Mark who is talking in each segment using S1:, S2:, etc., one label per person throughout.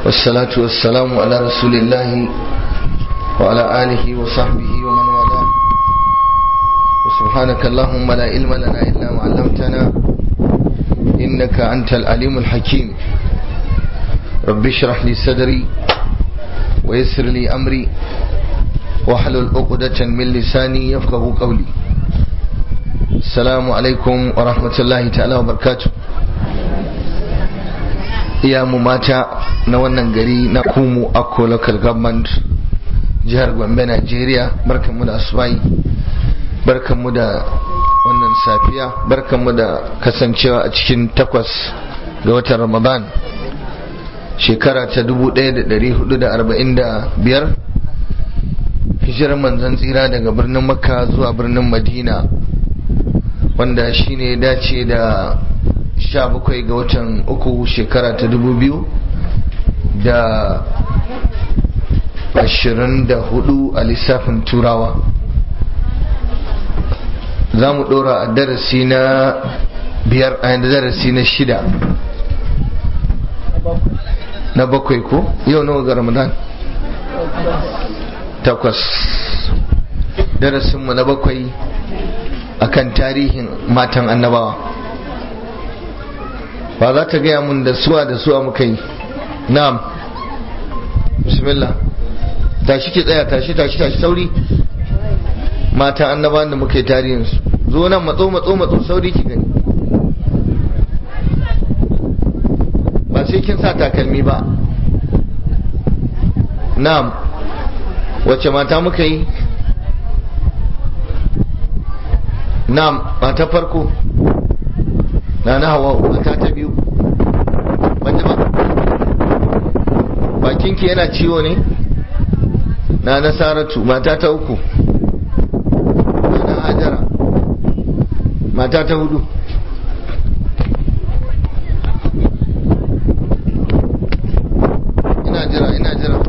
S1: والصلاة والسلام على رسول الله وعلى آله وصحبه ومن والاه وسبحانك اللهم لا علم لنا إلا ما علمتنا إنك أنت العليم الحكيم رب اشرح لي صدري ويسر لي أمري واحلل عقدة من لساني يفقه قولي السلام عليكم ورحمة الله تعالى وبركاته iya mu mata na wannan gari na kumu akko local government jihar gombe nigeria barkanmu da asubai barkanmu da wannan safiya barkanmu da kasancewa a cikin takwas ga watan ramadan shekara ta 1445 hijirar manzan tsira daga birnin makka zuwa birnin madina wanda shine dace da sha bakwai ga watan uku shekara ta dubu biyu da ashirin da hudu a lissafin turawa za mu dora a darasi na biyar a yadda darasi na shida na bakwai ko yau nawa ga ramadan takwas darasinmu na bakwai akan tarihin matan annabawa ba za ta gaya mun da suwa da suwa muka yi na'am bismillah tashi ki tsaya tashi tashi tashi sauri mata annabawan da muka yi tarihinsu zo nan matso matso matso sauri ki gani ba sai kin sa takalmi ba na'am wacce mata muka yi na'am mata farko na na hawa mata ta biyu banda ba bakinki yana ciwo ne na nasaratu mata ta uku na na hajara mata ta hudu ina jira ina jira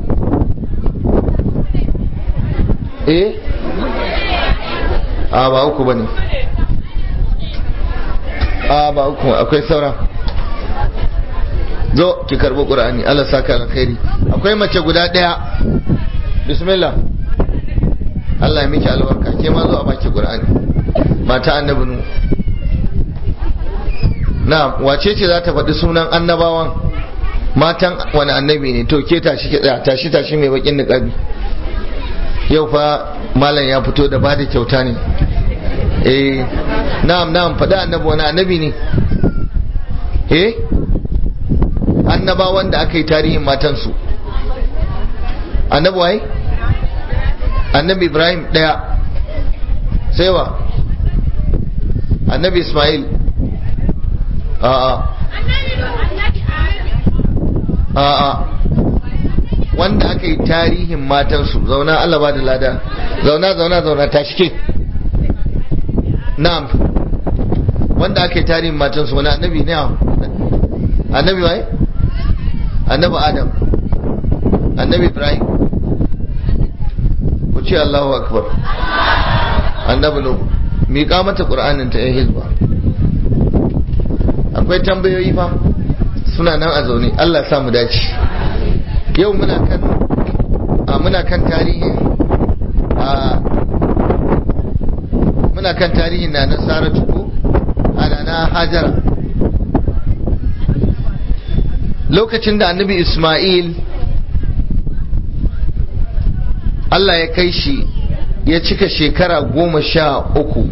S1: eh a ba uku bane a ba uku akwai saura zo ki karbi qur'ani Allah saka alkhairi akwai mace guda daya bismillah Allah ya miki albarka ke ma zo a baki qur'ani mata annabi nu na wace ce za ta faɗi sunan annabawan matan wani annabi ne to ke tashi ki tsaya tashi tashi mai bakin niqabi yau fa malam ya fito da bada kyauta ne eh na'am na'am faɗa annabi wani annabi ne eh annaba wanda aka yi tarihin matansu annabi waye annabi ibrahim ɗaya sai wa annabi ismail a'a a'a wanda aka yi tarihin matansu zauna Allah ba da lada zauna zauna zauna tashi ke na'am wanda aka yi tarihin matansu wani annabi ne annabi waye annabi adam annabi ibrahim ku ce allahu akbar annabi nu miƙa mata ƙur'anin ta ya hizba akwai tambayoyi fa suna nan a zaune allah sa mu dace yau muna kan a muna kan tarihin a muna kan tarihin na na saratu ko ana na hajara lokacin da annabi ismail Allah ya kai shi ya cika shekara goma sha uku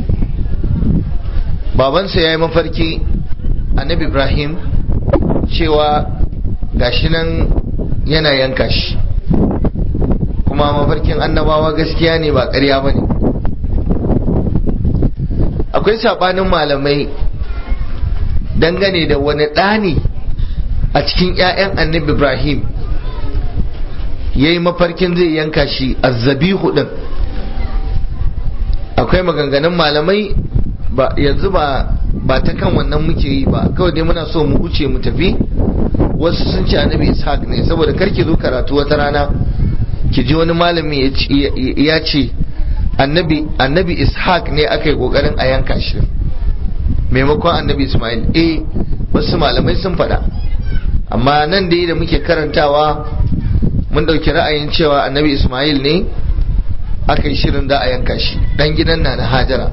S1: babansa ya yi mafarki annabi ibrahim cewa gashi nan yana yanka shi kuma mafarkin annabawa gaskiya ne ba ƙarya ba ne akwai saɓanin malamai dangane da wani ɗani a cikin 'ya'yan annabi ibrahim ya yi mafarkin zai yanka shi azzabihu ɗin akwai maganganun malamai ba yanzu ba ba ta kan wannan muke yi ba kawai dai muna so mu wuce mu tafi wasu sun ce annabi ishaq ne saboda karki zo karatu wata rana ki ji wani malami ya ce annabi annabi ishaq ne aka yi kokarin a yanka shi maimakon annabi ismail eh wasu malamai sun faɗa amma nan da da muke karantawa mun ɗauki ra'ayin cewa annabi ismail ne aka yi shirin da a yanka shi ɗan gidan na na hajara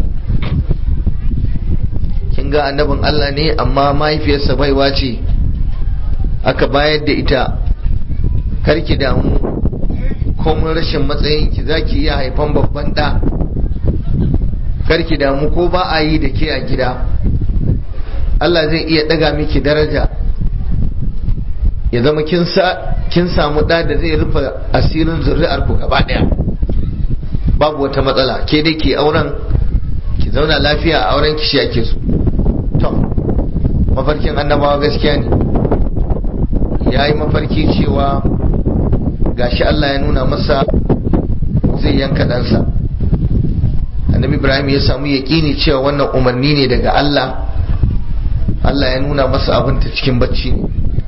S1: kin ga annabin allah ne amma mahaifiyarsa baiwa ce aka bayar da ita karki damu komin rashin matsayinki za ki iya haifan babban ɗa karki damu ko ba a yi da ke a gida Allah zai iya ɗaga miki daraja ya zama kin samu ɗa da zai rufe asirin zuri'ar ku gaba ɗaya babu wata matsala ke dai ke auren ki zauna lafiya a auren ki shi ake so to mafarkin annabawa gaskiya ne ya yi mafarki cewa gashi Allah ya nuna masa zai yanka ɗansa annabi ibrahim ya samu yaƙini cewa wannan umarni ne daga Allah Allah ya nuna masa abin ta cikin bacci ne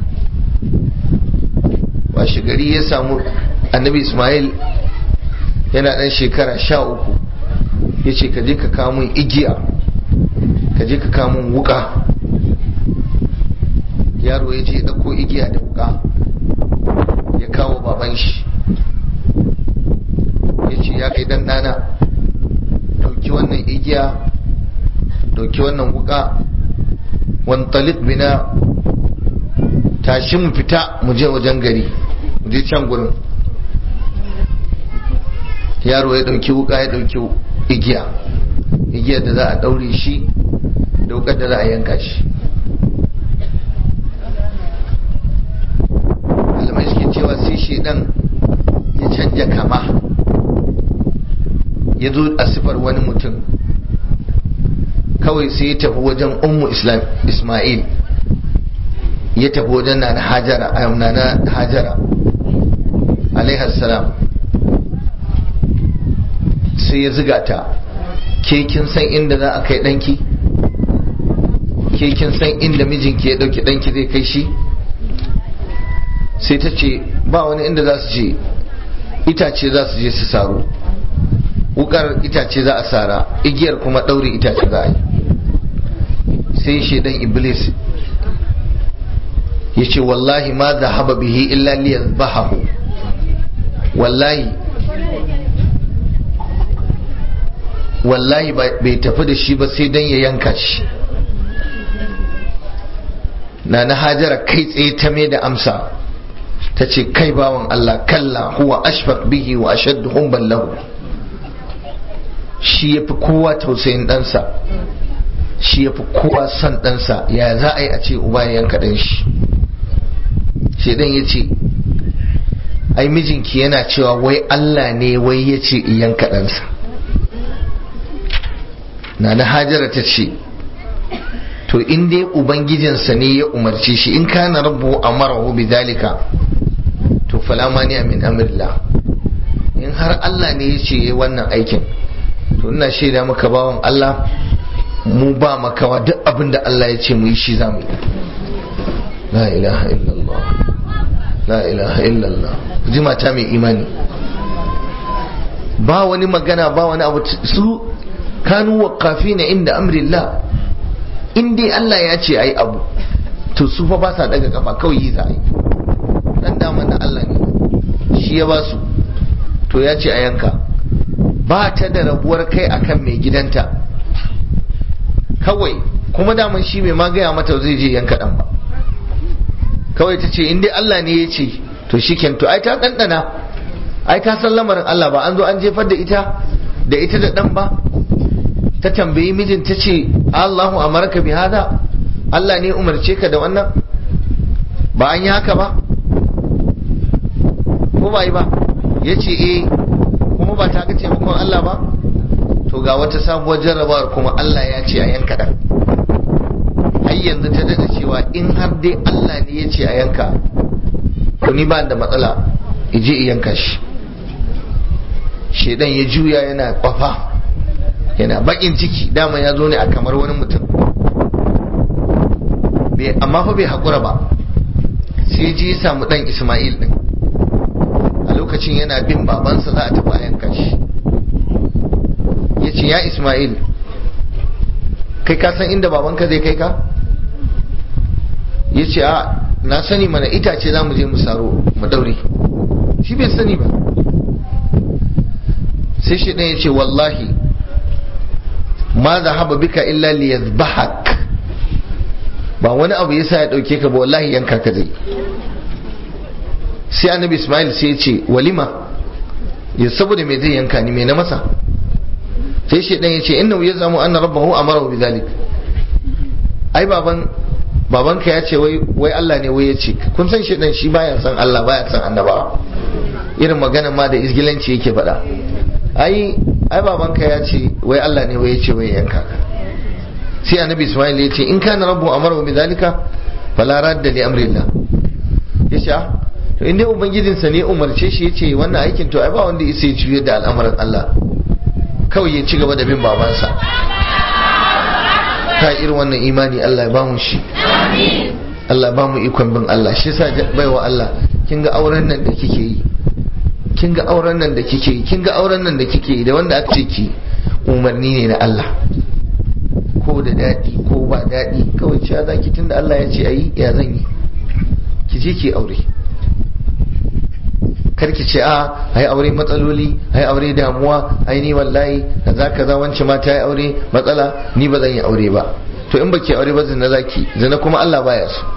S1: washe gari ya samu annabi ismail yana ɗan shekara sha uku ya ce ka je ka kamun igiya ka je ka kamun wuka yaro ya je ɗauko igiya da wuka ya kawo baban shi ya ce ya kai ɗana ɗauki wannan igiya ɗauki wannan wuka wantalik bina tashi mu fita mu je wajen gari mu je can gurin yaro ya ɗauki wuka ya ɗauki igiya igiyar da za a ɗaure shi da wukar da za a yanka shi malamai suke cewa sai shedan ya canja kama ya zo a sifar wani mutum kawai sai ya tafi wajen ummu islam ismail ya tafi wajen na hajara a na hajara salam sai ya ziga ta ke kin san inda za a kai ɗanki ke kin san inda mijinki ya ɗauki ɗanki zai kai shi sai ta ce ba wani inda za su je itace za su je su saro wukar itace za a sara igiyar kuma ɗaure itace za a yi sai shaidan iblis ya ce wallahi ma za haba bihi illa liyar bahahu wallahi wallahi bai tafi da shi ba sai don ya yanka shi na na hajara kai tsaye ta mai da amsa ta ce kai bawan Allah kalla huwa ashfaq bihi wa ashaddu humban lahu shi yafi kowa tausayin ɗansa shi yafi kowa son ɗansa ya za a yi a ce uba ya yanka ɗan shi shedan ya ce ai mijinki yana cewa wai Allah ne wai ya ce yanka ɗansa na na hajara ta ce to in dai ubangijinsa ne ya umarce shi in kana rabbu amarahu bidhalika to fala mani min amrillah in har Allah ne ya ce wannan aikin to ina shaida maka bawan Allah mu ba makawa duk abin da Allah ya ce mu yi shi za mu yi la ilaha illallah la ilaha illallah ji mata mai imani ba wani magana ba wani abu su kanu waqafina inda amrillah in dai Allah ya ce ayi abu to su fa ba sa daga kafa kawai yi za a yi dan daman na Allah ne shi ya ba su to ya ce a yanka ba ta da rabuwar kai akan mai gidanta kawai kuma daman shi mai ma gaya mata zai je yanka dan ba kawai ta ce in dai Allah ne ya ce to shi to ai ta ɗanɗana ai ta san lamarin Allah ba an zo an jefar da ita da ita da ɗan ba ta tambayi mijin ta ce Allahu amarka bi hada Allah ne umarce ka da wannan ba an yi haka ba ko ba yi ba ya ce eh kuma ba ta ga taimakon Allah ba to ga wata sabuwar jarrabawar kuma Allah ya ce a yanka ɗan har yanzu ta daɗa cewa in har dai Allah ne ya ce a yanka to ni ba da matsala ije yanka shi shedan ya juya yana kwafa yana bakin ciki dama ya zo ne a kamar wani mutum amma fa bai haƙura ba sai ji ya samu ɗan ismail ɗin a lokacin yana bin babansa za a tafi a yanka shi ya ce ya ismail kai ka san inda babanka zai kai ka ya ce a na sani mana itace za mu je mu saro mu daure shi bai sani ba sai shi ɗaya ya ce wallahi ma za haba bika illa li yazbahak ba wani abu yasa ya ɗauke ka ba wallahi yanka ka zai sai annabi ismail sai ya ce walima ya saboda me zai yanka ni me na masa sai shi ɗaya ya ce inna ya zamu anna rabbahu amara bi zalik ai baban babanka ya ce wai Allah ne wai ya ce kun san shi dan shi baya san Allah baya san annabawa irin magana ma da isgilanci yake faɗa ai ai babanka ya ce wai Allah ne wai ya ce wai yanka ka sai annabi Ismail ya ce in kana rabbu amara bi zalika fala radda li amrillah ya ce to in dai ubangijinsa ne umarce shi ya ce wannan aikin to ai ba wanda isa ya ciyar da al'amuran Allah kawai ya ci gaba da bin babansa ta irin wannan imani Allah ya ba mu shi Allah ba mu ikon bin Allah shi yasa baiwa Allah kin ga auren nan da kike yi kin ga auren nan da kike yi kin ga auren nan da kike yi da wanda aka ce ki umarni ne na Allah ko da daɗi ko ba daɗi kawai cewa zaki tunda Allah ya ce ayi ya zan yi ki je ki aure karki ce a ai aure matsaloli ai aure damuwa ai ni wallahi kaza kaza wance ma ta yi aure matsala ni ba zan yi aure ba to in baki aure ba zina zaki zina kuma Allah baya so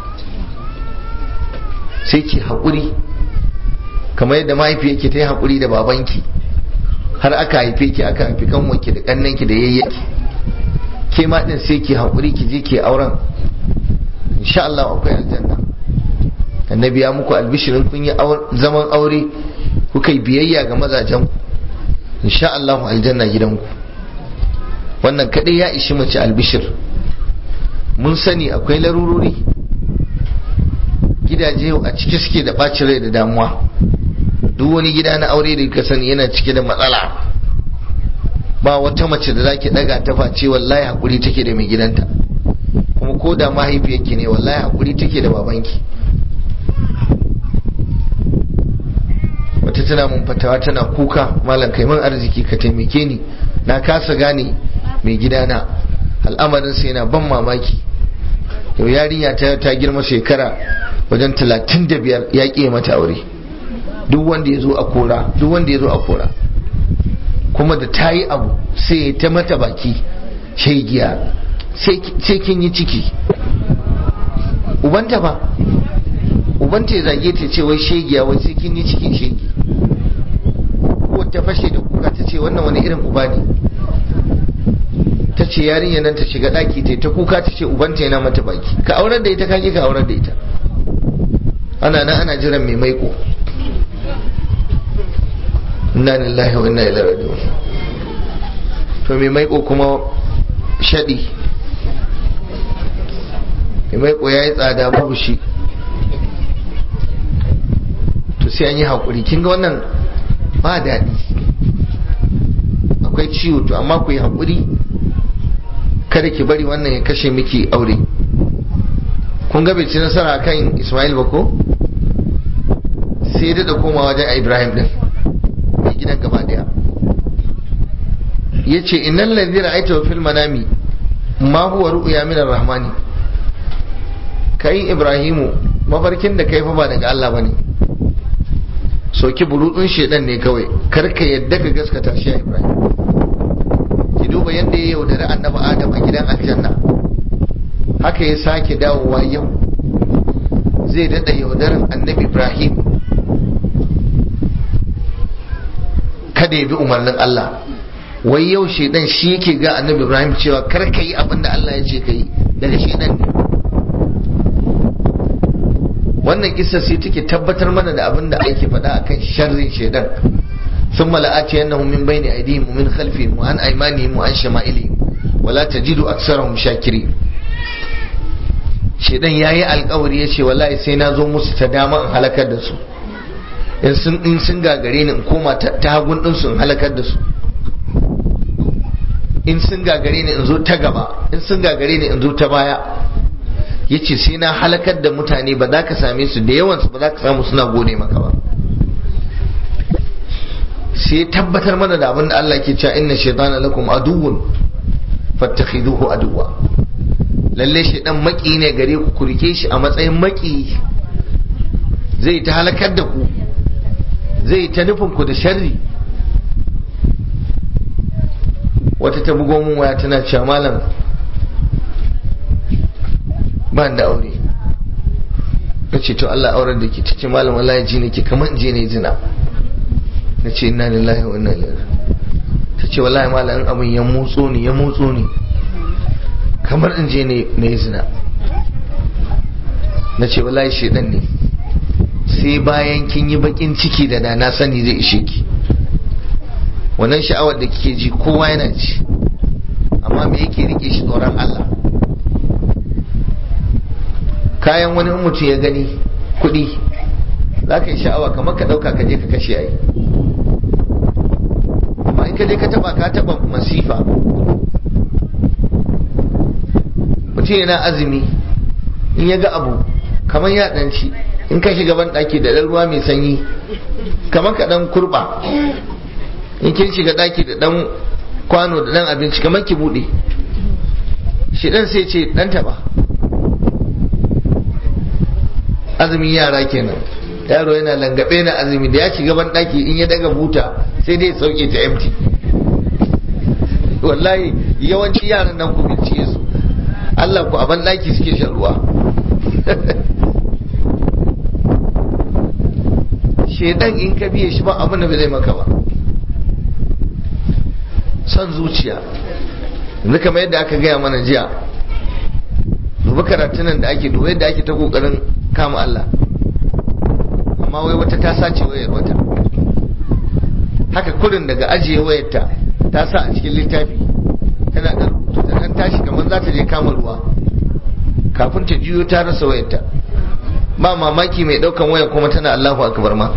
S1: sai ki haƙuri kamar yadda mahaifi yake ta yi haƙuri da babanki har aka haife ki aka haifi kanwanki da kannanki da yayyaki ke ma din sai ki haƙuri ki je ki auren insha Allah akwai aljanna annabi ya muku albishirin kun yi zaman aure kuka yi biyayya ga mazajen ku insha Allah aljanna gidanku wannan kadai ya ishi mace albishir mun sani akwai larurori gidaje a cike suke da bacin rai da damuwa duk wani gida na aure da ka sani yana cike da matsala ba wata mace da zaki daga ta face wallahi hakuri take da mai gidanta kuma ko da mahaifiyarki ne wallahi hakuri take da babanki wata tana mun fatawa tana kuka malam kai man arziki ka taimake ni na kasa gane mai gidana al'amarin sai yana ban mamaki yau yarinya ta ta girma shekara wajen talatin da biyar ya ƙi mata aure duk wanda ya zo a kora duk wanda ya zo a kora kuma da ta yi abu sai ta mata baki shaigiya sai kin yi ciki ubanta ba ubanta ya zage ta ce wai shegiya wai sai kin yi cikin shegi ko ta fashe da kuka ta ce wannan wani irin uba ne ta ce yarinya nan ta shiga daki ta ta kuka ta ce ubanta yana mata baki ka aurar da ita ka ka aurar da ita ana nan ana jiran mai maiko inna lillahi wa inna ilaihi raji'un to mai maiko kuma shadi mai maiko yayi tsada babu shi to sai an yi haƙuri kin ga wannan ba daɗi akwai ciwo to amma ku yi haƙuri kada ki bari wannan ya kashe miki aure kun ga bai ci nasara kan ismail ba ko sai da koma wajen ibrahim din mai gidan gaba daya ya ce innan lalzi ra'aita wa fil manami ma huwa ru'ya min rahmani kai ibrahimu mafarkin da kai fa ba daga Allah bane soki burudun shedan ne kawai karka yadda ka gaskata shi Ibrahim ki duba yadda ya yaudari annabi Adam a gidan aljanna haka ya sake dawowa yau zai dada yaudarin annabi Ibrahim kada ya bi umarnin Allah wai yau shedan shi yake ga annabi Ibrahim cewa karka yi abin da Allah ya ce ka yi daga shedan ne wannan kisa sai take tabbatar mana da abin da ake faɗa akan sharrin shaidan ثم لآتينهم من بين أيديهم ومن خلفهم وعن أيمانهم وعن شمائلهم ولا تجد أكثرهم شاكرين shaidan ya yi alkawari ya ce wallahi sai na zo musu ta dama in halakar da su in sun gagare ni in koma ta hagun ɗinsu in halakar da su in sun gagare ni in zo ta gaba in sun gagare ni in zo ta baya ya ce sai na halakar da mutane ba za ka same su da yawansu ba za ka samu suna gode maka ba sai tabbatar mana da abin da Allah ke cewa inna shaytana lakum aduwwun fattakhiduhu aduwwa lalle shaydan maki ne gare ku ku rike shi a matsayin maki zai ta halakar da ku zai ta nufin ku da sharri wata ta bugo mun waya tana cewa malam ba da aure na ce to Allah auren da ke ta ce malam wallahi ji ne ke kamar je ne zina na ce inna lillahi wa inna ilaihi ta ce wallahi malam abin ya motso ne ya motso ne kamar in je ne na zina na ce wallahi shedan ne sai bayan kin yi bakin ciki da da na sani zai ishe ki wannan sha'awar da kike ji kowa yana ci amma me yake rike shi tsoron Allah kayan wani mutum ya gani kuɗi za ka yi sha'awa kamar ka ɗauka ka je ka kashe ai amma in ka je ka taba ka taba masifa mutum yana azumi in ya ga abu kamar ya ɗanci in ka shiga ban ɗaki da ɗan ruwa mai sanyi kamar ka ɗan kurɓa in kin shiga ɗaki da ɗan kwano da ɗan abinci kamar ki buɗe shi ɗan sai ce ɗan taɓa azumin yara kenan yaro yana langabe na azumi da ya shiga ban ɗaki in ya daga buta sai dai sauke ta empty wallahi yawanci yaran nan ku bincike su Allah ku a ban ɗaki suke shan ruwa shedan in ka biye shi ba abin da bai zai maka ba son zuciya yanzu kamar yadda aka gaya mana jiya duba karatunan da ake duba yadda ake ta kokarin kama Allah amma wai wata ta sace wayar wata haka kurin daga ajiye wayarta ta sa a cikin littafi tana da rubutu ta dan tashi kamar za ta je kama ruwa kafin ta juyo ta rasa wayarta ba mamaki mai daukan waya kuma tana Allahu akbar ma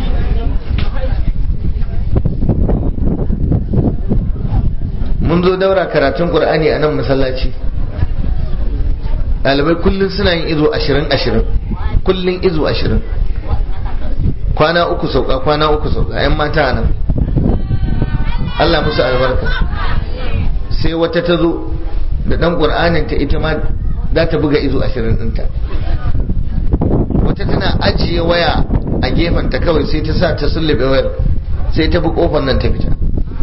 S1: mun zo daura karatun qur'ani a nan masallaci ɗalibai kullum suna yin izo ashirin ashirin kullum izo ashirin kwana uku sauka kwana uku sauka yan mata nan Allah musu albarka sai wata ta zo da ɗan ƙur'anin ta ita ma za ta buga izo ashirin ɗinta wata tana ajiye waya a gefenta kawai sai ta sa ta sullube wayar sai ta bi kofar nan ta fita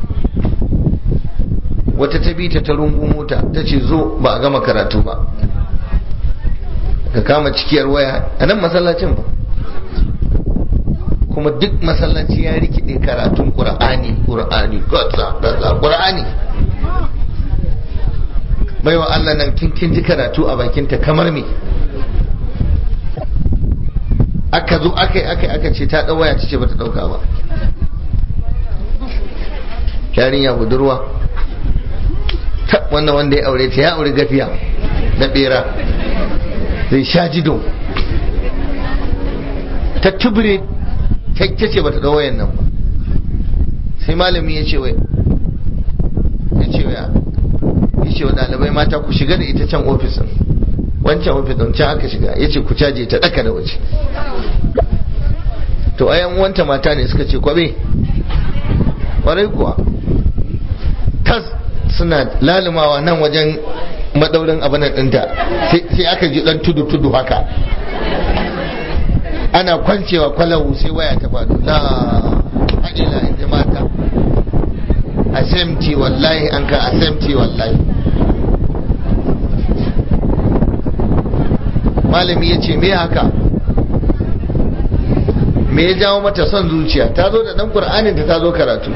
S1: wata ta bi ta ta rungu mota ta ce zo ba a gama karatu ba ka kama cikiyar waya a nan masallacin ba kuma duk masallaci ya rikide karatun qur'ani qur'ani gaza gaza qur'ani baiwa Allah nan kin kin ji karatu a bakinta kamar me aka zo aka yi aka aka ce ta ɗau waya ta ce ba ta ɗauka ba yarinya budurwa ta wannan wanda ya aure ta ya aure gafiya na bera zai sha jido ta tubure ta ce ba ta ɗau wayan nan ba sai malami ya ce wai ya ce ya ya ce wa ɗalibai mata ku shiga da ita can ofisin wancan ofisin can aka shiga ya ce ku caje ta ɗaka da waje to ayan wanta mata ne suka ce kwabe kwarai kuwa tas suna lalumawa nan wajen madaurin abinan ɗinta sai aka ji ɗan tudu-tudu haka ana kwancewa kwalawu sai waya ta faɗo la haɗila in ji mata asemti wallahi an ka asemti wallahi malami ya ce me haka me ya jawo mata son zuciya ta zo da dan qur'anin ta ta zo karatu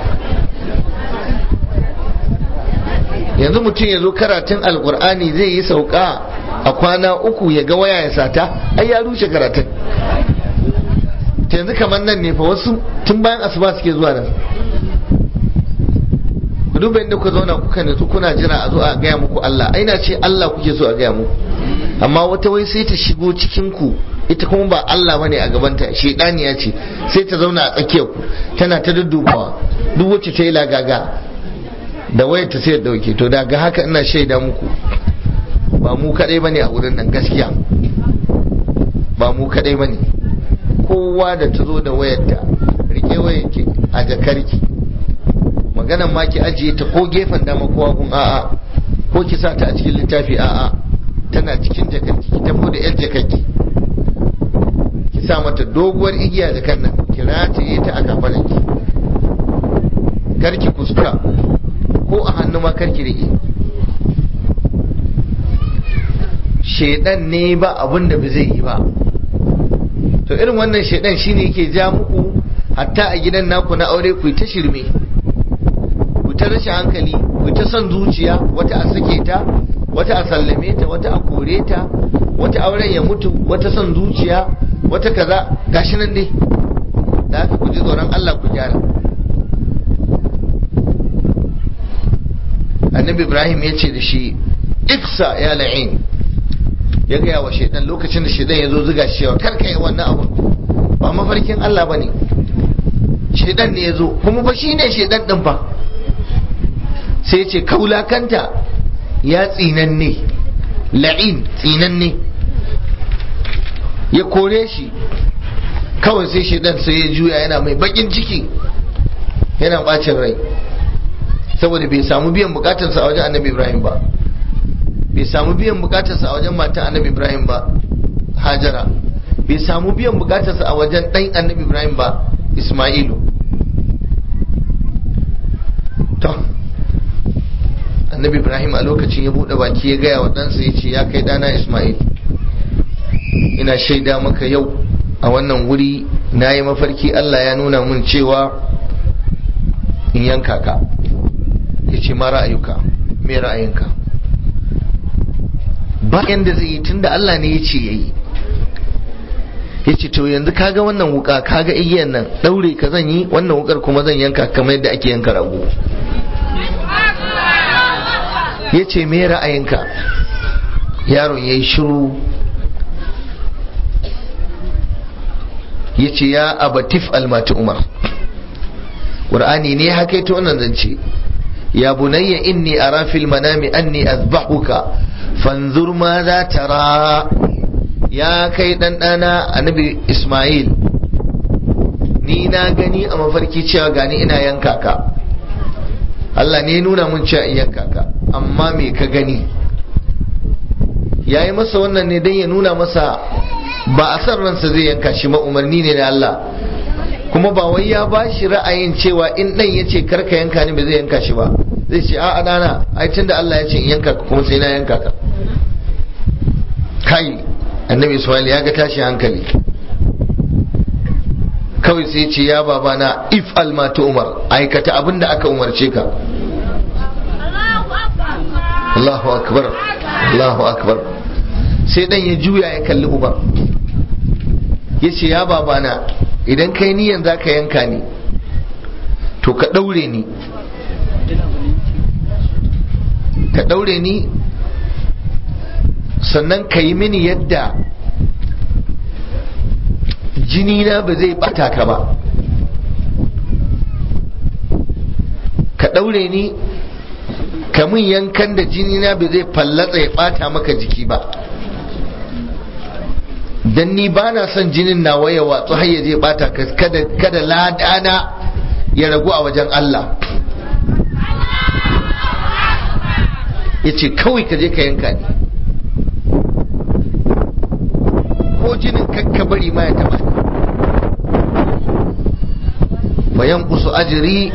S1: yanzu mutum ya zo karatun alqur'ani zai yi sauka a kwana uku ya ga waya ya sata ai ya rushe karatun ta yanzu kamar nan ne fa wasu tun bayan asuba suke zuwa nan ku duba inda ku zauna kuka nutsu kuna jira a zo a gaya muku Allah ai na ce Allah kuke so a gaya muku amma wata wai sai ta shigo cikin ku ita kuma ba Allah bane a gabanta shedaniya ce sai ta zauna a tsakiyar ku tana ta duddubawa duk wacce ta yi lagaga da wayar ta sai da dauke to daga haka ina shaida muku ba mu kadai bane a wurin nan gaskiya ba mu kadai bane kowa da ta zo da wayarta rike wayarki a jakarki maganan ma ki ajiye ta ko gefen dama ko hagun a'a ko ki sa ta a cikin littafi a'a tana cikin jakarki ki tafi da yar jakarki ki ki sa mata doguwar igiya da kan nan ki rataye ta a kafaranki karki kuskura ko a hannu ma karki rike shedan ne ba abin da ba zai yi ba to irin wannan shedan shine yake ja muku hatta a gidan naku na aure ku ta shirme ku ta rashin hankali ku ta son zuciya wata a sake ta wata a sallame ta wata a kore ta wata auren ya mutu wata son zuciya wata kaza gashi nan dai da haka ku ji tsoron Allah ku gyara annabi ibrahim ya ce da shi iksa ya la'in ya gaya wa shaidan lokacin da shaidan ya zo zuga shi cewa kar ka yi wannan abu ba mafarkin Allah ba ne shaidan ne ya zo kuma ba shi ne shaidan din fa sai ce kaulakanta ya tsinanne la'in tsinanne ya kore shi kawai sai shaidan sai ya juya yana mai bakin ciki yana bacin rai saboda bai samu biyan bukatarsa a wajen annabi ibrahim ba bai samu biyan bukatarsa a wajen matan annabi ibrahim ba hajara bai samu biyan bukatarsa a wajen ɗan annabi ibrahim ba ismailu to annabi ibrahim a lokacin ya buɗe baki ya gaya wa ɗansa ya ce ya kai ɗana ismail ina shaida maka yau a wannan wuri na yi mafarki allah ya nuna mun cewa in yanka ka ya ce ma ra'ayuka me ra'ayinka bayan da zai yi tunda Allah ne ya ce ya yi ya ce to yanzu kaga wannan wuka kaga igiyan nan daure ka zan yi wannan wukar kuma zan yanka kamar yadda ake yanka rago ya ce me ra'ayinka yaron ya yi shiru ya ce ya abatif almati umar ƙur'ani ne haka ita wannan zance ya bunayya inni ara fil manami anni azbahuka fanzur ma za tara ya kai ɗanɗana annabi ismail ni na gani a mafarki cewa gani ina yanka ka Allah ne nuna mun cewa in yanka ka amma me ka gani ya yi masa wannan ne don ya nuna masa ba a san ransa zai yanka shi ma umarni ne da Allah kuma ba wai ya ba shi ra'ayin cewa in ɗan ya ce karka yanka ni ba zai yanka shi ba zai ce a'a ɗana ai tunda Allah ya ce in yanka ka kuma sai na yanka ka kai annabi Ismail ya ga tashi hankali kawai sai ce ya babana if almatu umar aikata abin da aka umarce ka Allahu akbar Allahu akbar sai dan ya juya ya kalli uban ya ce ya babana idan kai niyan za ka yanka ni to ka ɗaure ni ka ɗaure ni sannan ka yi mini yadda jini na ba zai bata ka ba ka ɗaure ni ka mun yankan da jini na ba zai fallatsa ya bata maka jiki ba dan ni ba na son jinin na waya watsu har ya je bata kada kada ladana ya ragu a wajen Allah ya ce kawai ka je ka yanka ni ko jinin kakka bari ma ya taba ni bayan kusu ajiri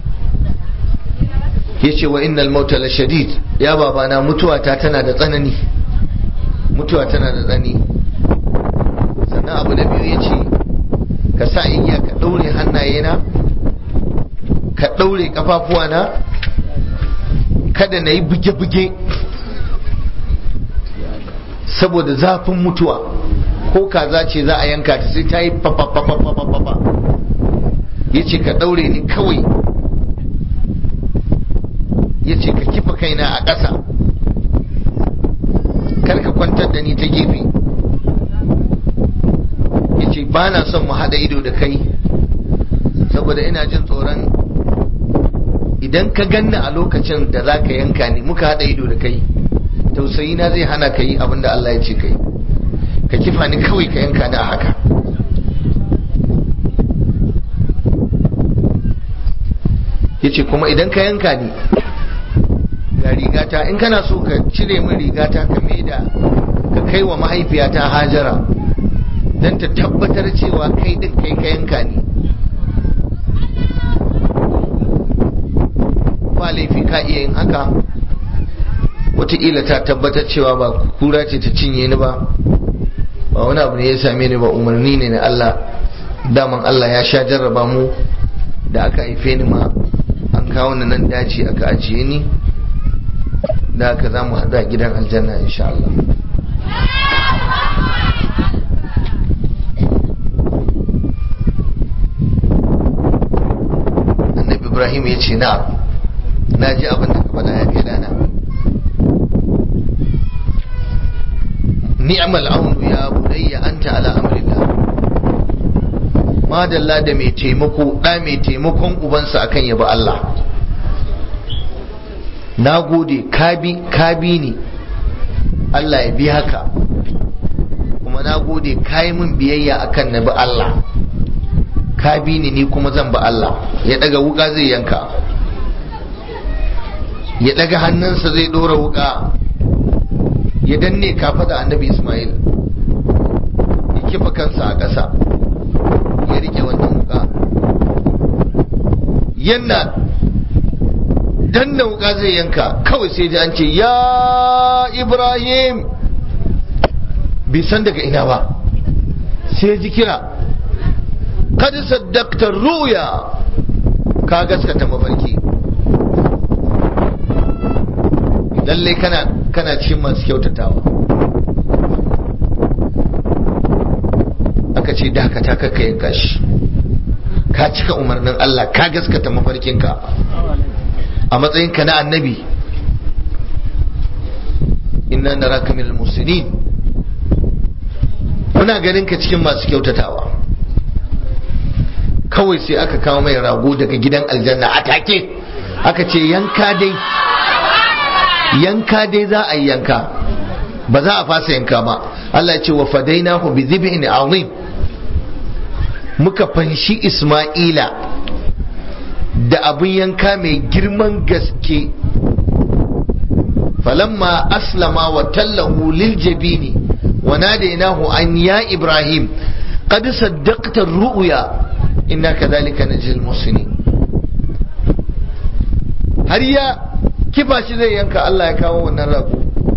S1: ya ce wa innal mauta la shadid ya babana mutuwa ta tana da tsanani mutuwa tana da tsanani sannan abu da biyu ya ce ka sa igiya ka ɗaure hannayena ka ɗaure ƙafafuwana kada na yi buge-buge saboda zafin mutuwa ko kaza ce za a yanka ta sai ta yi fafafafafafafa ya ce ka ɗaure ni kawai ya ce ka kifa kaina a ƙasa kar ka kwantar da ni ta gefe ya ce ba na son mu haɗa ido da kai saboda ina jin tsoron idan ka ganni a lokacin da za ka yanka ni muka haɗa ido da kai tausayi na zai hana ka yi abin da Allah ya ce kai ka kifa ni kawai ka yanka ni a haka ya ce kuma idan ka yanka ni ga rigata in kana so ka cire min rigata ka maida ka kai wa mahaifiyata hajara don ta tabbatar cewa kai din kai ka yanka ne ba laifi ka iya yin haka wataƙila ta tabbatar cewa ba kura ce ta cinye ni ba ba wani abu ne ya same ni ba umarni ne na Allah daman Allah ya sha jarraba mu da aka haife ni ma an kawo ni nan dace aka ajiye ni da haka za mu haɗu a gidan aljanna insha Allah annabi ibrahim ya ce na na ji abin da ka faɗa ya kai dana ni'mal aunu ya bunayya anta ala amrillah madalla da mai taimako da mai taimakon ubansa akan yabi Allah na gode kabi ni Allah ya bi haka kuma na gode kayi min biyayya akan na bi Allah ka bi ni ni kuma zan bi Allah ya daga wuka zai yanka ya daga hannunsa zai dora wuka ya danne kafa da annabi Ismail ya kifa kansa a ƙasa ya rike wannan wuka yana danna wuka zai yanka kawai sai ji an ce ya Ibrahim bai san daga ina ba sai ji kira kad saddaqta ruya ka gaskata mafarki lalle kana kana cikin masu kyautatawa aka ce dakata kakka yanka shi ka cika umarnin Allah ka gaskata mafarkinka a matsayinka na annabi inna naraka minal muslimin muna ganin ka cikin masu kyautatawa kawai sai aka kawo mai rago daga gidan aljanna a take aka ce yanka dai yanka dai za a yi yanka ba za a fasa yanka ba Allah ya ce wa fadainahu bi dhibhin azim muka fanshi Isma'ila da abin yanka mai girman gaske falamma aslama wa tallahu lil jabini wa nadainahu an ya ibrahim qad saddaqta ar-ru'ya inna kadhalika najzil muhsinin har ya kifa shi zai yanka Allah ya kawo wannan rago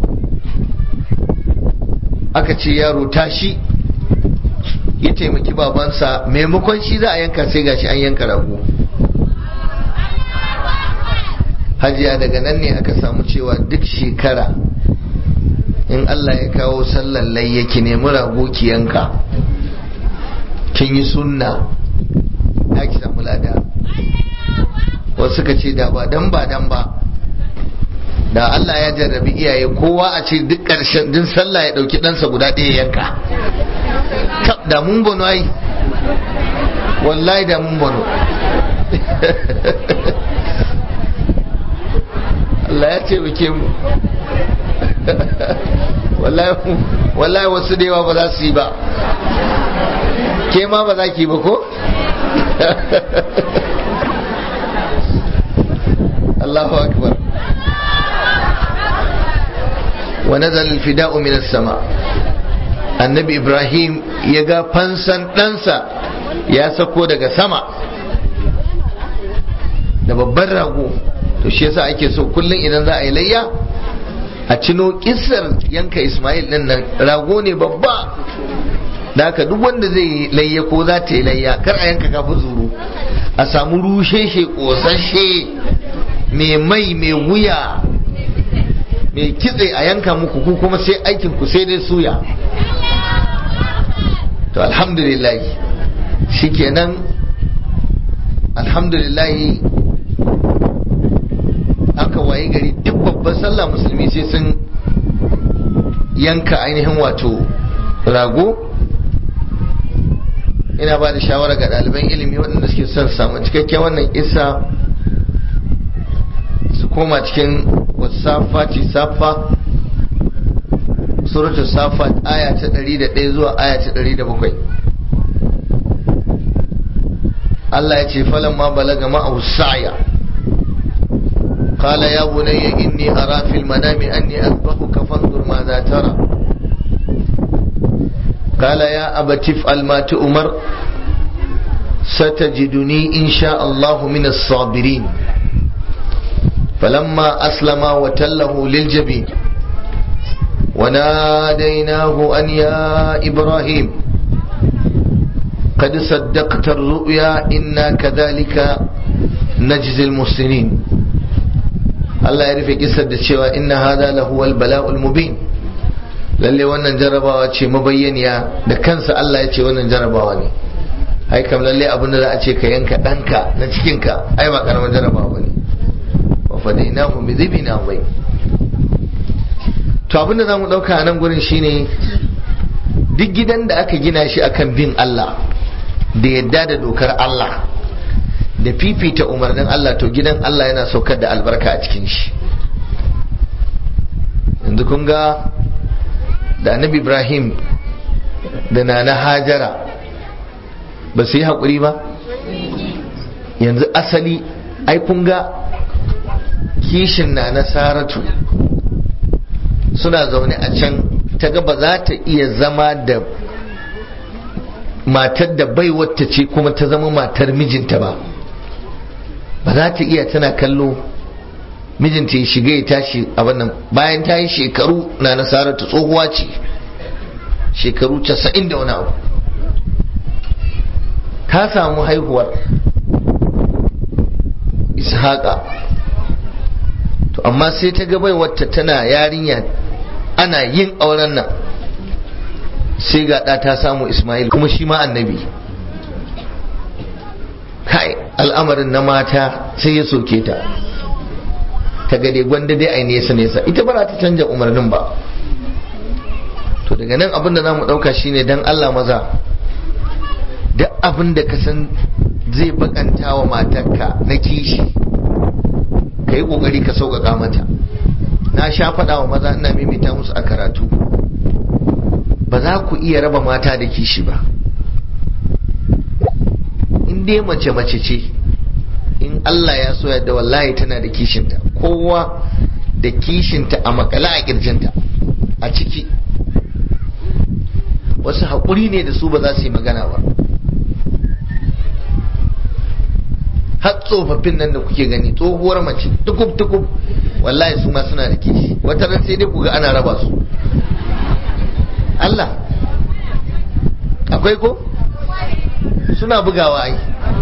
S1: aka ce yaro tashi ya taimaki babansa maimakon shi za a yanka sai gashi an yanka rago hajiya daga nan ne aka samu cewa duk shekara in Allah ya kawo sallar layya ki nemi rago ki yanka kin yi sunna ya ki samu lada wasu suka ce da ba dan ba dan ba da Allah ya jarrabi iyaye kowa a ce duk ƙarshen din sallah ya ɗauki ɗansa guda ɗaya yanka da mun bono ai wallahi da mun bono Allah ya ce muke mu wallahi wasu da yawa ba za su yi ba ke ma ba za ki ba ko Allahu akbar wa nazal al-fida'u min as-sama annabi ibrahim ya ga fansan ɗansa ya sako daga sama da babban rago to shi yasa ake so kullum idan za a yi layya a cino kissar yanka ismail din nan rago ne babba da haka duk wanda zai yi layya ko za ta yi layya kar a yanka kafin zuru a samu rusheshe kosashe mai mai mai wuya mai kitse a yanka muku ku kuma sai aikin ku sai dai suya to alhamdulillah shikenan alhamdulillah aka waye gari duk babban sallah musulmi sai sun yanka ainihin wato rago ina ba da shawara ga ɗaliban ilimi waɗanda suke son samu cikakken wannan isa su koma cikin wasafa ci safa suratu safa aya ta 101 zuwa aya ta 107 Allah ya ce falan ma balaga ma'au sa'ya قال يا بني إني أرى في المنام أني أذبحك فانظر ماذا ترى قال يا أبت افعل ما تؤمر ستجدني إن شاء الله من الصابرين فلما أسلم وتله للجبين وناديناه أن يا إبراهيم قد صدقت الرؤيا إنا كذلك نجزي المحسنين الله يعرف قصة cewa إن هذا لهو البلاء المبين lalle wannan jarabawa ce mabayyaniya da kansa Allah ya ce wannan jarabawa ne ai kam lalle abin da za a ce ka yanka ɗanka na cikinka ai ba karamin jarabawa ba ne wa fadainahu bi dhibin azim to abin da zamu dauka a nan gurin shine duk gidan da aka gina shi akan bin Allah da yadda da dokar Allah da fifita umarnin Allah to gidan Allah yana saukar da albarka a cikin shi yanzu kun ga da annabi Ibrahim da nana Hajara ba su yi haƙuri ba yanzu asali ai kun ga kishin na na Saratu suna zaune a can ta ga ba za ta iya zama da matar da bai wata ce kuma ta zama matar mijinta ba ba za ta iya tana kallo mijinta ya shiga ya tashi a wannan bayan ta yi shekaru na nasarar ta tsohuwa ce shekaru casa'in da wani abu ta samu haihuwar ishaqa to amma sai ta ga bai wata tana yarinya ana yin auren nan sai ga ɗa ta samu Ismail kuma shi ma annabi kai al'amarin na mata sai ya soke ta ta gade gwanda dai a nesa nesa ita ba za ta canja umarnin ba to daga nan abin da za mu ɗauka shine dan Allah maza duk abin da ka san zai bakanta wa matarka na kishi ka yi ƙoƙari ka sauƙaƙa mata na sha faɗa wa maza ina mimita musu a karatu ba za ku iya raba mata da kishi ba in dai mace mace ce in Allah ya so yadda wallahi tana da kishinta kowa da kishinta a makala a kirjinta a ciki wasu haƙuri ne da su ba za su yi magana ba har tsofaffin nan da kuke gani tsohuwar mace tukub tukub wallahi su ma suna da kishi wata ran sai dai ku ga ana raba su Allah akwai ko suna bugawa ai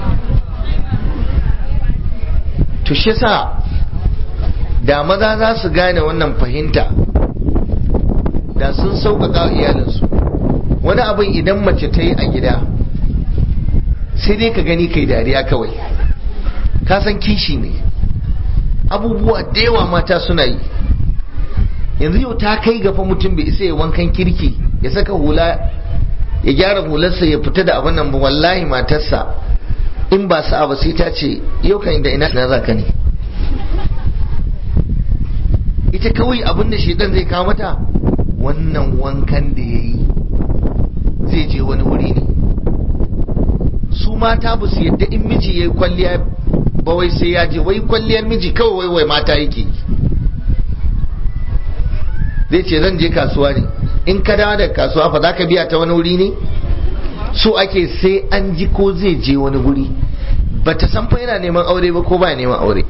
S1: to shi sa da maza za su gane wannan fahimta da sun sauƙaƙa iyalinsu wani abin idan mace ta yi a gida sai dai ka gani kai dariya kawai ka san kishi ne abubuwa da yawa mata suna yi yanzu yau ta kai gafa mutum bai isa ya wankan kirki ya saka hula ya gyara hularsa ya fita da abin nan ba wallahi matarsa in ba sa'a ba sai ta ce yau kan da ina na zaka ne ita kawai abin da shedan zai kawo mata wannan wankan da ya yi zai je wani wuri ne su mata ba su yadda in miji ya yi kwalliya ba wai sai ya je wai kwalliyar miji kawai wai wai mata yake zai ce zan je kasuwa ne in ka dawo da kasuwa fa za ka biya ta wani wuri ne so ake sai an ji ko zai je wani wuri ba ta san fa yana neman aure ba ko ba neman aure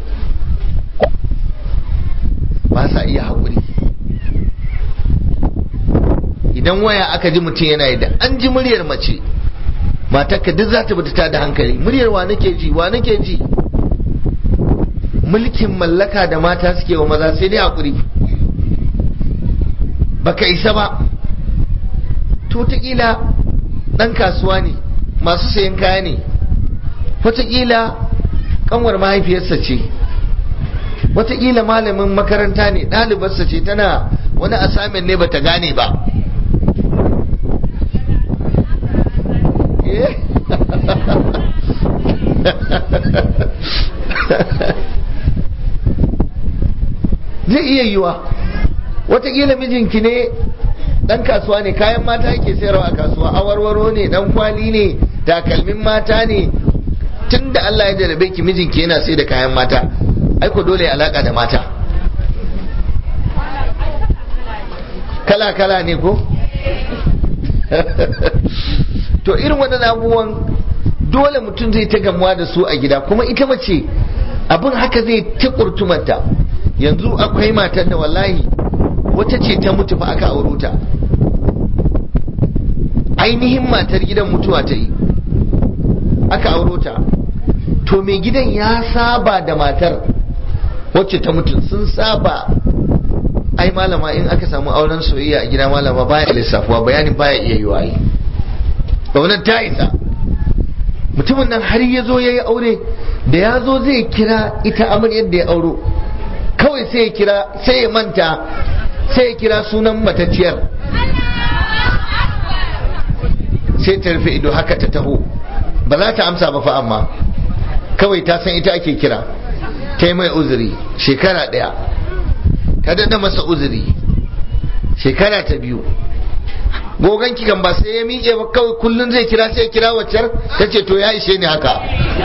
S1: ba sa iya haƙuri idan waya aka ji mutum yana yi da an ji muryar mace matarka duk za ta bata ta da hankali muryar wa nake ji wa nake ji mulkin mallaka da mata suke wa maza sai dai haƙuri baka isa ba to taƙila ɗan kasuwa ne masu sayan kaya ne wataƙila ƙanwar mahaifiyarsa ce wataƙila malamin makaranta ne ɗalibarsa ce tana wani asamin ne bata gane ba zai iya yiwa watakila mijinki ne dan kasuwa ne kayan mata yake sayarwa a kasuwa awarwaro ne dan kwali ne takalmin mata ne tun da Allah ya jarabe ki mijinki yana sai da kayan mata aiko dole alaka da mata kala kala ne ko to irin waɗannan abubuwan dole mutum zai ta gamuwa da su a gida kuma ita mace abin haka zai ta kurtumanta yanzu akwai matar da wallahi wata ce ta mutu fa aka auro ta ainihin matar gidan mutuwa ta yi aka auro ta to mai gidan ya saba da matar wacce ta mutu sun saba ai malama in aka samu auren soyayya a gida malama baya lissafuwa bayanin baya iya yi waye wannan ta isa mutumin nan har ya zo ya yi aure da ya zo zai kira ita amaryar da ya auro kawai sai ya kira sai ya manta sai ya kira sunan matacciyar sai ta rufe ido haka ta taho ba za ta amsa ba fa amma kawai ta san ita ake kira ta yi mai uzuri shekara ɗaya ta daɗa masa uzuri shekara ta biyu gogon kikan ba sai ya miƙe ba kawai kullum zai kira sai ya kira waccar ta ce to ya ishe ni haka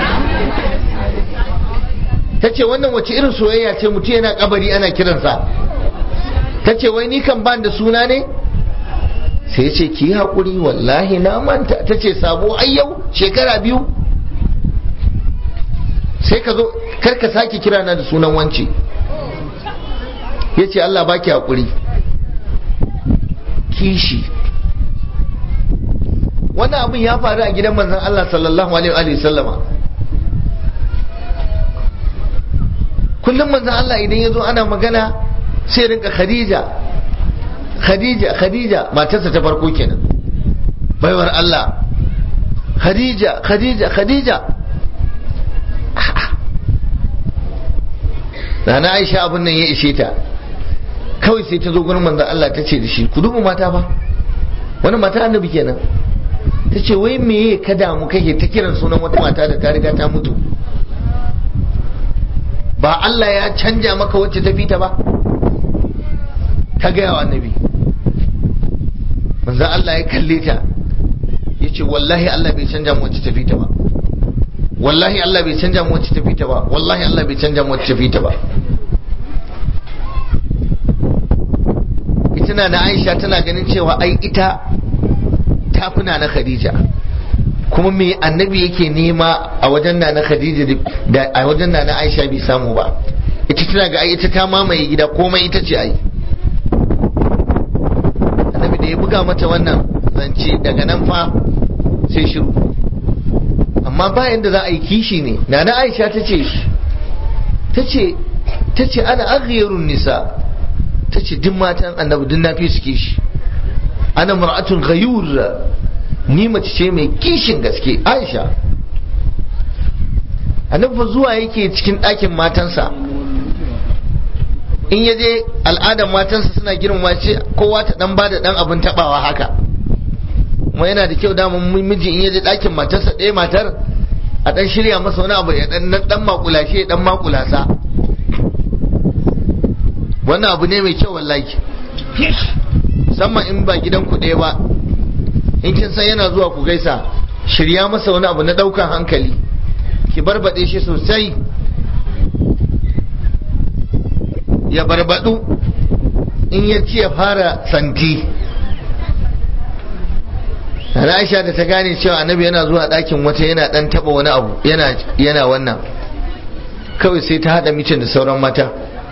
S1: ta ce wannan wace irin soyayya ce mutum yana kabari ana kiransa ta ce wai ni kan ban da suna ne sai ya ce ki yi haƙuri wallahi na manta ta ce sabo ai yau shekara biyu sai ka zo karka sake kira na da sunan wance ya ce Allah baki haƙuri kishi wannan abin ya faru a gidan manzon Allah sallallahu alaihi wa sallama kullum manzon Allah idan ya zo ana magana sai rinka Khadija Khadija Khadija matarsa ta farko kenan baiwar Allah Khadija Khadija Khadija Rana Aisha abin nan ya ishe ta kawai sai ta zo gurin manzon Allah ta ce da shi ku duba mata ba wani mata annabi kenan ta ce wai meye ka damu kake ta kiran sunan wata mata da ta riga ta mutu ba Allah ya canja maka wacce ta fita ba ta gaya wa annabi manzon Allah ya kalle ta ya ce wallahi Allah bai canja mu wacce ta fita ba wallahi Allah bai canja mu wacce ta fita ba wallahi Allah bai canja mu wacce ta fita ba ita na Aisha tana ganin cewa ai ita tafuna na Khadija kuma me annabi yake nema a wajen na na Khadija da a wajen na na Aisha bai samu ba ita tana ga ai ita ta mamaye gida komai ita ce ai annabi da ya buga mata wannan zance daga nan fa sai shiru amma bayan da za a yi kishi ne na na Aisha ta ce ta ce ta ce ana aghyarun nisa ta ce duk matan annabi duk na fi su kishi ana mar'atun ghayur ni mace ce mai kishin gaske aisha annabi fa zuwa yake cikin ɗakin matansa in ya je al'adar matansa suna girmama ce kowa ta dan bada dan abin tabawa haka kuma yana da kyau daman miji in ya je ɗakin matarsa ɗaya matar a dan shirya masa wani abu ya dan dan makulashe dan makulasa wannan abu ne mai kyau wallahi musamman in ba gidan ku ɗaya ba in kin san yana zuwa ku gaisa shirya masa wani abu na ɗaukan hankali ki barbaɗe shi sosai ya barbaɗu in ya ci ya fara santi Aisha da ta gane cewa annabi yana zuwa ɗakin wata yana ɗan taɓa wani abu yana wannan kawai sai ta haɗa micin da sauran mata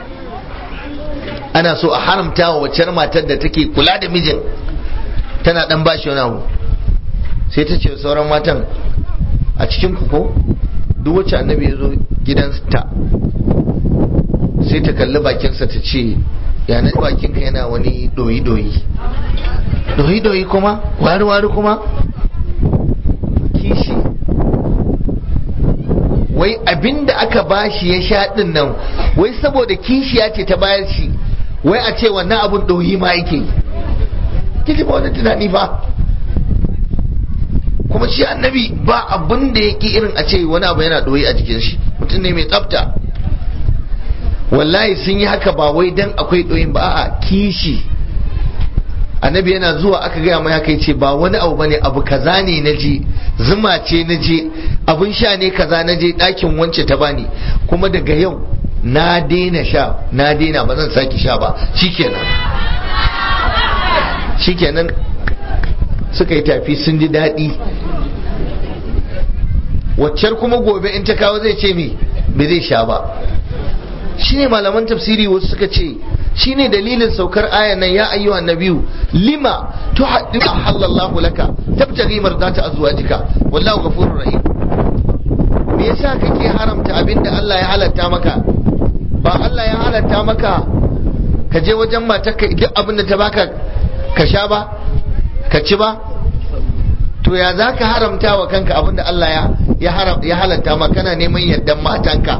S1: ana so a haramta wa wacce matar da take kula da mijin tana dan bashi wani abu sai ta ce sauran matan a cikin ku ko duk wacce annabi ya zo gidansa sai ta kalli bakinsa ta ce ya na bakinka yana wani doyi doyi doyi doyi kuma wari wari kuma kishi wai abinda aka bashi ya sha din nan wai saboda kishiya ce ta bayar shi wai a ce wannan abun ɗoyi ma yake kiji ba wani tunani ba kuma shi annabi ba abin da yake irin a ce wani abu yana ɗoyi a jikin shi mutum ne mai tsafta wallahi sun yi haka ba wai dan akwai ɗoyin ba a kishi annabi yana zuwa aka gaya mai haka ce ba wani abu bane abu kaza ne na je zuma ce na je abun sha ne kaza na je ɗakin wance ta bani kuma daga yau na daina sha na daina ba zan sake sha ba shikenan shikenan suka yi tafi sun ji daɗi waccar kuma gobe in ta kawo zai ce mi bai zai sha ba shine malaman tafsiri wasu suka ce shine dalilin saukar ayan nan ya ayyuhan nabiyu lima tuhaddithu halallahu laka tabtaghi mardata azwajika wallahu ghafurur rahim me yasa kake haramta abinda Allah ya halatta maka ba Allah ya halatta maka ka je wajen matarka duk abinda ta baka ka sha ba ka ci ba to ya za ka haramta wa kanka abinda Allah ya halatta maka kana neman yardan matanka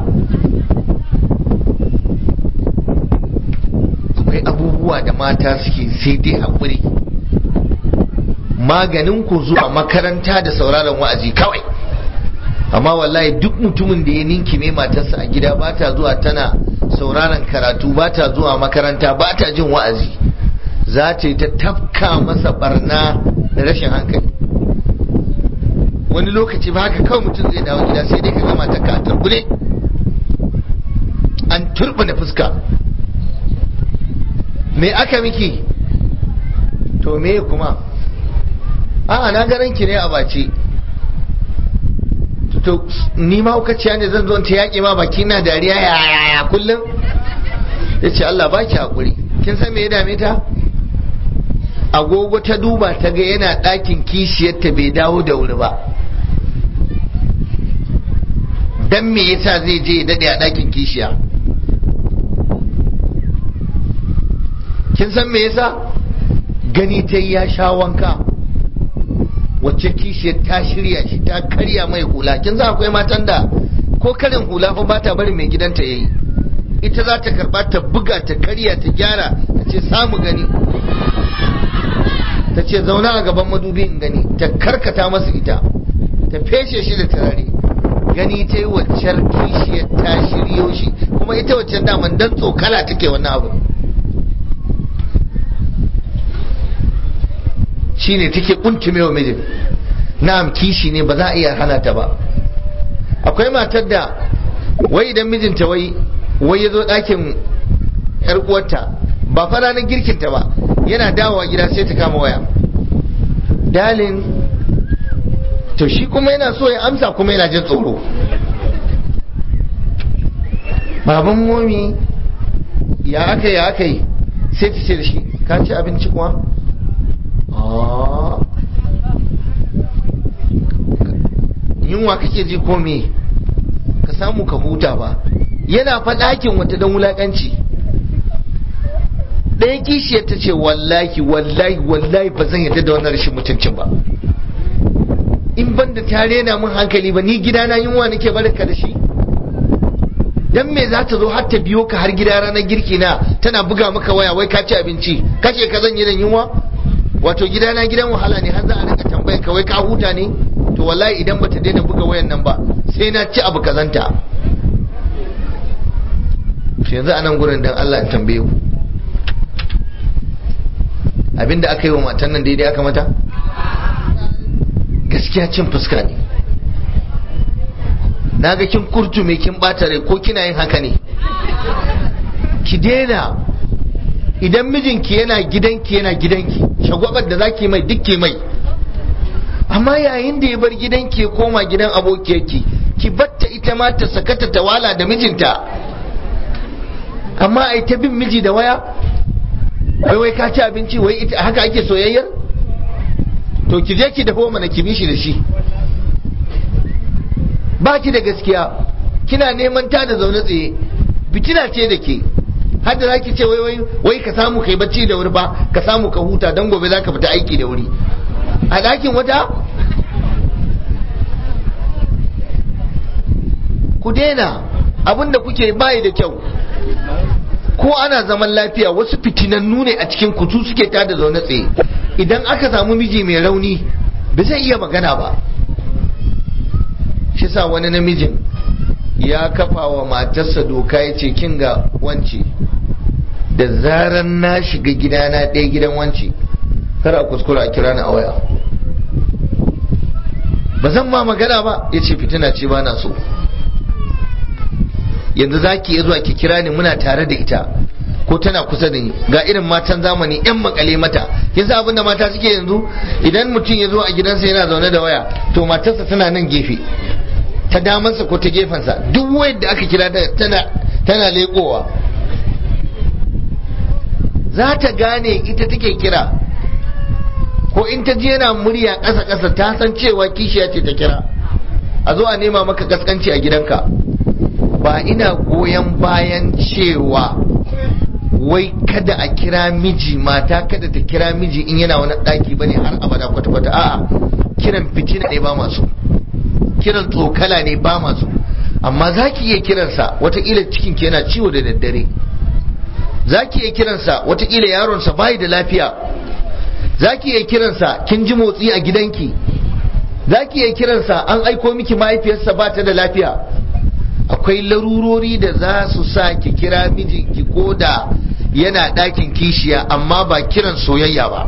S1: akwai abubuwa da mata suke sai dai haƙuri maganin ku zuwa makaranta da sauraron wa'azi kawai amma wallahi duk mutumin da ya ninkime matarsa a gida ba ta zuwa tana sauraron karatu ba ta zuwa makaranta ba ta jin wa'azi za ta yi ta tafka masa barna da rashin hankali wani lokaci ba haka kawai mutum zai dawo gida sai dai ka gama ta ka turbune an turbine fuska me aka miki to me kuma a'a na garan ki ne a bace to ni ma hukaciya ne zan zo ta yaƙi ma baki na dariya ya ya kullum ya ce Allah ba ki haƙuri kin san me ya dame ta agogo ta duba ta ga yana ɗakin kishiyarta bai dawo da wuri ba dan me yasa zai je ya daɗe a ɗakin kishiya kin san me yasa gani ta ya sha wanka wacce kishiyar ta shirya shi ta karya mai hula kin za akwai matan da ko karin hula fa ba ta bari mai gidanta yayi ita za ta karba ta buga ta karya ta gyara ta ce samu gani ta ce zauna a gaban madubi in gani ta karkata masa ita ta feshe shi da turare gani ta yi waccar kishiyar ta shiryo shi kuma ita waccan daman dan tsokala take wannan abu shine take kuntume wa mijin na'am kishi ne ba za a iya hana ta ba akwai matar da wai idan mijinta wai wai ya zo ɗakin yar uwarta ba fa ranar girkinta ba yana dawowa gida sai ta kama waya dalin to shi kuma yana so ya amsa kuma yana jin tsoro baban momi ya aka ya aka yi sai ta ce da shi ka ci abinci kuwa yunwa kake ji ko me ka samu ka huta ba yana faɗakin wata don wulaƙanci ɗaya kishiyar ta ce wallahi wallahi wallahi ba zan yarda da wannan rashin mutuncin ba in ban da ta rena min hankali ba ni gidana yunwa nake barka da shi dan me za ta zo har ta biyo ka har gida ranar girki na tana buga maka waya wai ka ci abinci kace ka zan yi da yunwa wato gidana gidan wahala ne har za a rinka tambayar ka wai ka huta ne to wallahi idan bata daina buga wayan nan ba sai na ci abu kazanta yanzu a nan gurin dan Allah in tambaye ku abinda aka yi wa matan nan daidai aka mata gaskiya cin fuska ne na ga kin kurtume kin bata rai ko kina yin haka ne ki daina idan mijinki yana gidanki yana gidanki shagwabar da zaki mai dukki mai amma yayin da ya bar gidanki ya koma gidan abokiyarki ki batta ita ma ta sakata ta wala da mijinta amma ai ta bin miji da waya wai wai ka ci abinci wai ita haka ake soyayyar to ki je ki dafa mana ki bishi da shi ba ki da gaskiya kina neman ta da zaune tsaye fitina ce da ke har da zaki ce wai wai wai ka samu kai bacci da wuri ba ka samu ka huta dan gobe zaka fita aiki da wuri a ɗakin wata ku daina abin da kuke bayi da kyau ko ana zaman lafiya wasu fitinannu ne a cikin kutu suke tada zaune tsaye idan aka samu miji mai rauni ba zai iya magana ba shi sa wani namijin ya kafa wa matarsa doka ya ce kin ga wance da zaran na shiga gidana ɗaya gidan wance kar a kuskura a kira ni a waya ba zan ma magana ba ya ce fitina ce ba na so yanzu za ki iya zuwa ki kira ni muna tare da ita ko tana kusa da ni ga irin matan zamani yan makale mata kin san abinda mata suke yanzu idan mutum ya zo a gidansa yana zaune da waya to matarsa tana nan gefe ta damansa ko ta gefensa duk wayar da aka kira tana tana leƙowa za ta gane ita take kira ko in ta je yana murya ƙasa ƙasa ta san cewa kishiya ce ta kira a zo a nema maka gaskanci a gidanka ba ina goyon bayan cewa wai kada a kira miji mata kada ta kira miji in yana wani ɗaki bane har abada kwata-kwata a'a kiran fitina ne ba masu kiran tsokala ne ba masu amma za ki iya kiransa watakila cikin yana ciwo da daddare za ki iya kiransa watakila yaronsa bayi da lafiya za ki iya kiransa kin ji motsi a gidanki za ki iya kiransa an aiko miki mahaifiyarsa ba ta da lafiya akwai larurori da za su sa ki kira mijinki ko da yana ɗakin kishiya amma ba kiran soyayya ba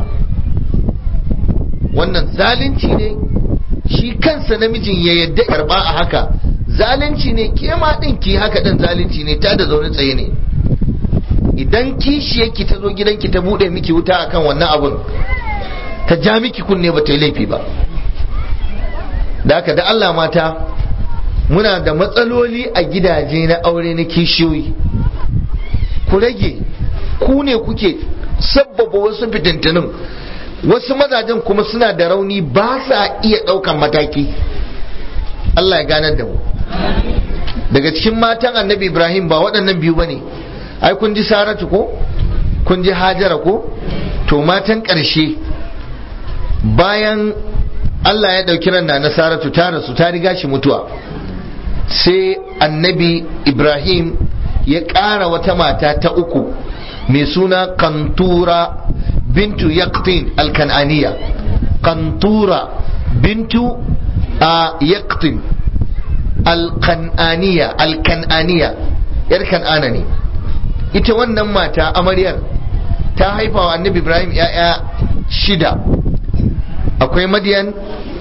S1: wannan zalunci ne shi kansa namijin ya yadda karba a haka zalunci ne ke ma din ki haka din zalunci ne ta da zaune tsaye ne idan kishiyarki ta zo gidanki ta bude miki wuta akan wannan abun ta ja miki kunne ba ta yi laifi ba da haka da Allah mata muna da matsaloli a gidaje na aure na kishiyoyi ku rage ku ne kuke sabbaba wasu fitintunin wasu mazajen kuma suna da rauni ba sa iya ɗaukan mataki Allah ya ganar da mu daga cikin matan annabi ibrahim ba waɗannan biyu ba ne ai kun ji saratu ko kun ji hajara ko to matan ƙarshe bayan Allah ya ɗauki ran na saratu ta rasu ta riga shi mutuwa sai annabi ibrahim ya ƙara wata mata ta uku mai suna kantura bintu yaqtin alkan'aniya kantura bintu a yaqtin alkan'aniya alkan'aniya yar kan'ana ne ita wannan mata amaryar ta haifa wa annabi ibrahim ya'ya shida akwai madiyan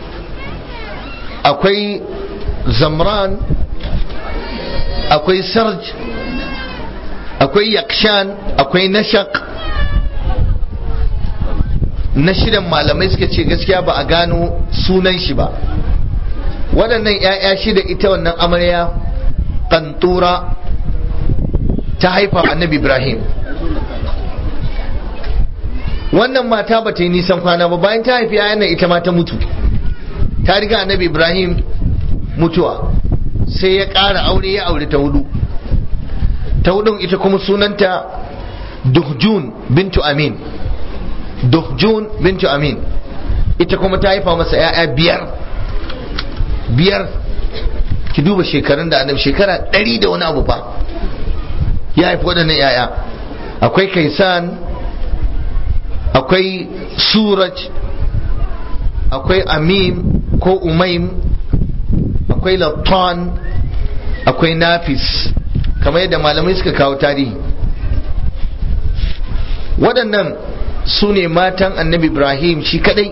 S1: akwai zamran akwai sarj akwai yakshan akwai nashak na shidan malamai suka ce gaskiya ba a gano sunan shi ba waɗannan 'ya'ya shida ita wannan amarya kantura ta haifa annabi ibrahim wannan mata ba ta yi nisan kwana ba bayan ta haifi 'ya'yan nan ita ma ta mutu ta riga annabi ibrahim mutuwa sai ya ƙara aure ya aure ta hudu ta hudun ita kuma sunanta duhjun bintu amin duhjun bintu amin ita kuma ta haifa masa ya'ya biyar biyar ki duba shekarun da annabi shekara ɗari da wani abu fa ya haifi waɗannan ya'ya akwai kaisan akwai suraj akwai amim ko umaim akwai lattan akwai nafis kamar yadda malamai suka kawo tarihi waɗannan su ne matan annabi ibrahim shi kadai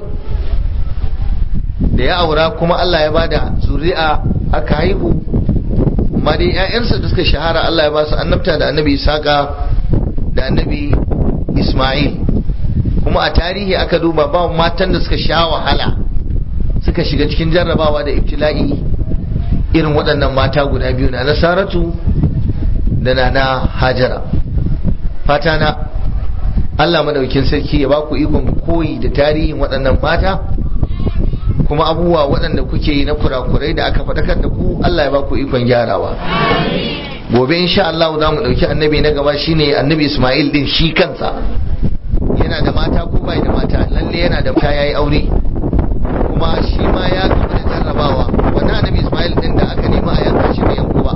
S1: da ya aura kuma allah ya bada zuri'a aka haihu amma dai 'ya'yansa da suka shahara allah ya ba su annabta da annabi isaka da annabi ismail kuma a tarihi aka duba ba matan da suka sha wahala suka shiga cikin jarrabawa da ibtila'i irin waɗannan mata guda biyu na nasaratu da na na hajara fata na Allah madaukin sarki ya baku ikon koyi da tarihin waɗannan mata kuma abubuwa waɗanda kuke yi na kurakurai da aka faɗakar da ku Allah ya baku ikon gyarawa gobe insha Allah za mu ɗauki annabi na gaba shine annabi Ismail din shi kansa yana da mata ko bai da mata lalle yana da mata yayi aure kuma shi ma ya gaba da jarrabawa wannan annabi Ismail din da aka nema a yanka shi bai yanku ba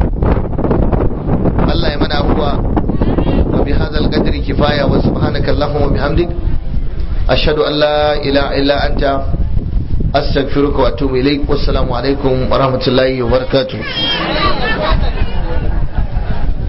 S1: Allah ya mana afuwa wa bi hadzal qadri kifaya wa subhanaka allahumma wa bihamdik ashhadu an la ilaha illa anta astaghfiruka wa atubu ilaik wassalamu alaikum wa rahmatullahi wa barakatuh